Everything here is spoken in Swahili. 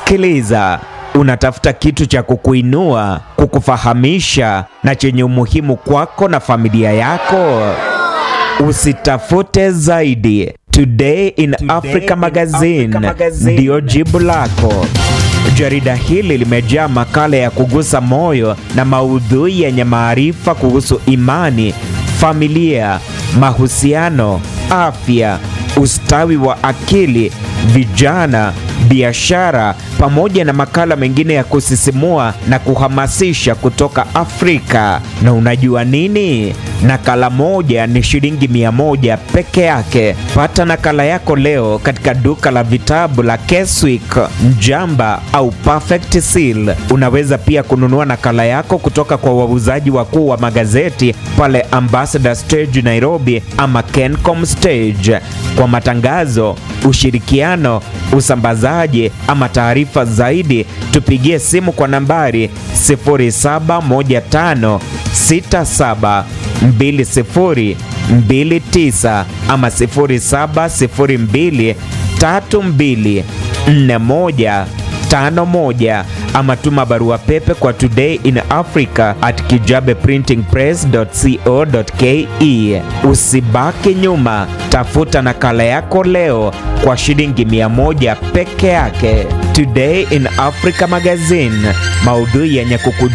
Sikiliza, unatafuta kitu cha kukuinua, kukufahamisha na chenye umuhimu kwako na familia yako. Usitafute zaidi. Today in Africa Magazine ndiyo jibu lako. Jarida hili limejaa makala ya kugusa moyo na maudhui yenye maarifa kuhusu imani, familia, mahusiano, afya, ustawi wa akili, vijana, biashara pamoja na makala mengine ya kusisimua na kuhamasisha kutoka Afrika. Na unajua nini? Nakala moja ni shilingi mia moja peke yake. Pata nakala yako leo katika duka la vitabu la Keswick, Mjamba au Perfect Seal. Unaweza pia kununua nakala yako kutoka kwa wauzaji wakuu wa magazeti pale Ambassador Stage Nairobi ama Kencom Stage. Kwa matangazo, ushirikiano, usambazaji ama taarifa zaidi, tupigie simu kwa nambari 071567 2029 ama 0702 32 41 51 ama tuma barua pepe kwa today in africa at kijabeprintingpress.co.ke. Usibaki nyuma, tafuta nakala yako leo kwa shilingi 100 peke yake. Today in Africa Magazine, maudhui yenye kukuja